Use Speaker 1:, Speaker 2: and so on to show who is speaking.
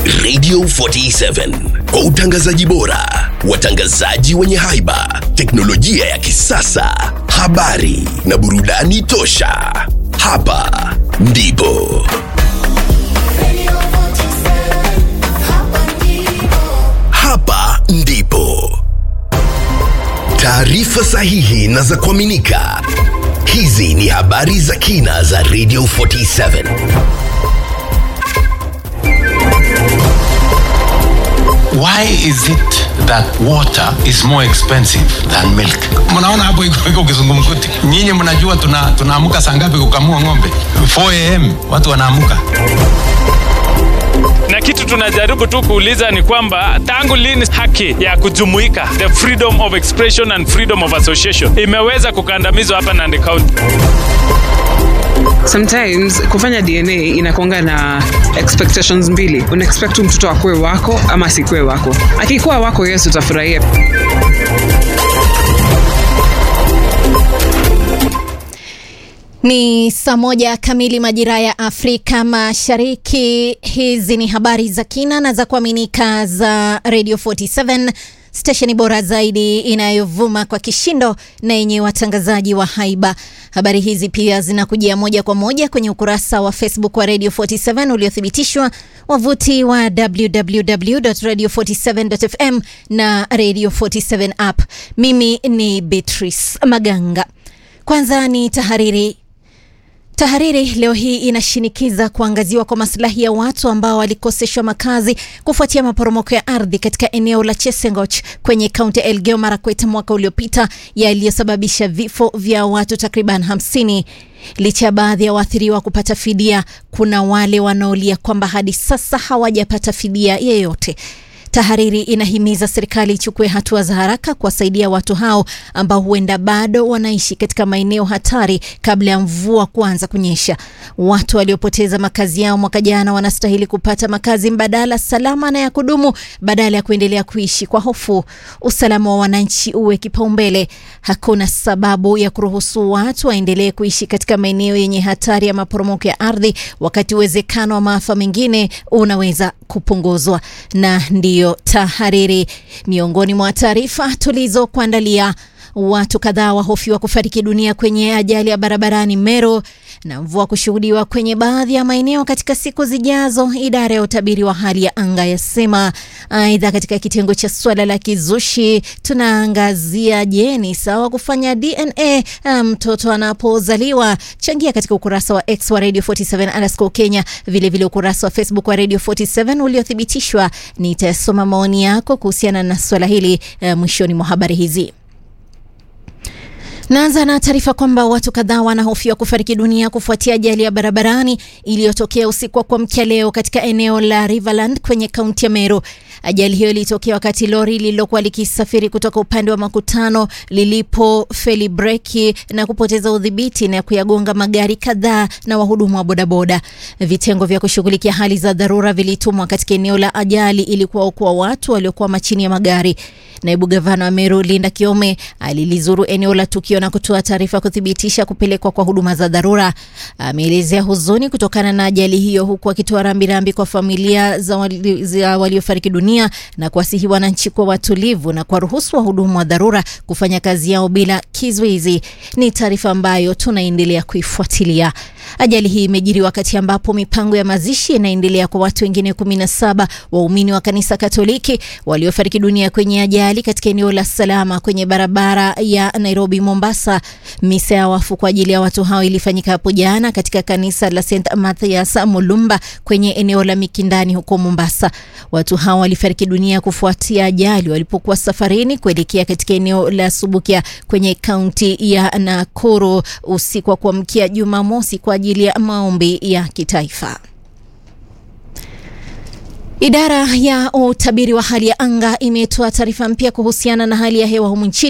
Speaker 1: Radio 47 kwa utangazaji bora, watangazaji wenye haiba, teknolojia ya kisasa, habari na burudani tosha. Hapa ndipo hapa ndipo taarifa sahihi na za kuaminika. Hizi ni habari za kina za Radio 47.
Speaker 2: Why is it that water is more expensive than milk? Mnaona hapo iko iko kizungumkuti. Nyinyi mnajua tuna tunaamka saa ngapi kukamua ng'ombe? 4 am watu wanaamuka.
Speaker 3: na kitu tunajaribu tu kuuliza ni kwamba tangu lini haki ya kujumuika the freedom of expression and freedom of association imeweza kukandamizwa hapa Nandi County?
Speaker 4: sometimes kufanya dna inakonga na expectations mbili una expect tu mtoto akuwe wako ama asikuwe wako akikuwa wako yes utafurahia
Speaker 5: Ni saa moja kamili majira ya Afrika Mashariki. Hizi ni habari za kina na za kuaminika za Radio 47 stesheni bora zaidi inayovuma kwa kishindo na yenye watangazaji wa haiba. Habari hizi pia zinakujia moja kwa moja kwenye ukurasa wa Facebook wa Radio 47 uliothibitishwa, wavuti wa www.radio47.fm na Radio 47 app. Mimi ni Beatrice Maganga. Kwanza ni tahariri. Tahariri leo hii inashinikiza kuangaziwa kwa maslahi ya watu ambao walikoseshwa makazi kufuatia maporomoko ya ardhi katika eneo la Chesengoch kwenye kaunti ya Elgeyo Marakwet mwaka uliopita yaliyosababisha vifo vya watu takriban hamsini. Licha ya baadhi ya waathiriwa kupata fidia, kuna wale wanaolia kwamba hadi sasa hawajapata fidia yeyote. Tahariri inahimiza serikali ichukue hatua za haraka kuwasaidia watu hao ambao huenda bado wanaishi katika maeneo hatari kabla ya mvua kuanza kunyesha. Watu waliopoteza makazi yao mwaka jana wanastahili kupata makazi mbadala salama na ya kudumu badala ya kuendelea kuishi kwa hofu. Usalama wa wananchi uwe kipaumbele. Hakuna sababu ya kuruhusu watu waendelee kuishi katika maeneo yenye hatari ya maporomoko ya ardhi wakati uwezekano wa maafa mengine unaweza kupunguzwa. Na ndiyo tahariri. Miongoni mwa taarifa tulizokuandalia, watu kadhaa wahofiwa kufariki dunia kwenye ajali ya barabarani Meru na mvua kushuhudiwa kwenye baadhi ya maeneo katika siku zijazo, idara ya utabiri wa hali ya anga yasema. Aidha, katika kitengo cha swala la kizushi tunaangazia, je, ni sawa kufanya DNA mtoto anapozaliwa? Changia katika ukurasa wa X wa Radio 47 underscore Kenya, vilevile vile ukurasa wa Facebook wa Radio 47 uliothibitishwa. Nitasoma maoni yako kuhusiana na swala hili uh, mwishoni mwa habari hizi. Naanza na taarifa kwamba watu kadhaa wanahofiwa kufariki dunia kufuatia ajali ya barabarani iliyotokea usiku wa kuamkia leo katika eneo la Riverland kwenye kaunti ya Meru. Ajali hiyo ilitokea wakati lori lililokuwa likisafiri kutoka upande wa makutano lilipofeli breki na kupoteza udhibiti na kuyagonga magari kadhaa na wahudumu wa bodaboda. Vitengo vya kushughulikia hali za dharura vilitumwa katika eneo la ajali ili kuwaokoa watu waliokuwa chini ya magari. Naibu gavana wa Meru Linda Kiome alilizuru eneo la tukio na kutoa taarifa kuthibitisha kupelekwa kwa huduma za dharura. Ameelezea huzuni kutokana na ajali hiyo, huku akitoa rambirambi kwa familia za, wali, za waliofariki dunia na kuwasihi wananchi kuwa watulivu na kuwaruhusu wahudumu wa dharura kufanya kazi yao bila kizuizi. Ni taarifa ambayo tunaendelea kuifuatilia. Ajali hii imejiri wakati ambapo mipango ya mazishi inaendelea kwa watu wengine 17 waumini wa kanisa Katoliki waliofariki dunia kwenye ajali katika eneo la Salama kwenye barabara ya Nairobi Mombasa. Misa ya wafu kwa ajili ya watu hao ilifanyika hapo jana katika kanisa la St Mathias Mulumba kwenye eneo la Mikindani huko Mombasa. Watu hao walifariki dunia kufuatia ajali walipokuwa safarini kuelekea katika eneo la Subukia kwenye kaunti ya Nakuru usiku wa kuamkia Jumamosi kwa ajili ya maombi ya kitaifa. Idara ya utabiri wa hali ya anga imetoa taarifa mpya kuhusiana na hali ya hewa humu nchini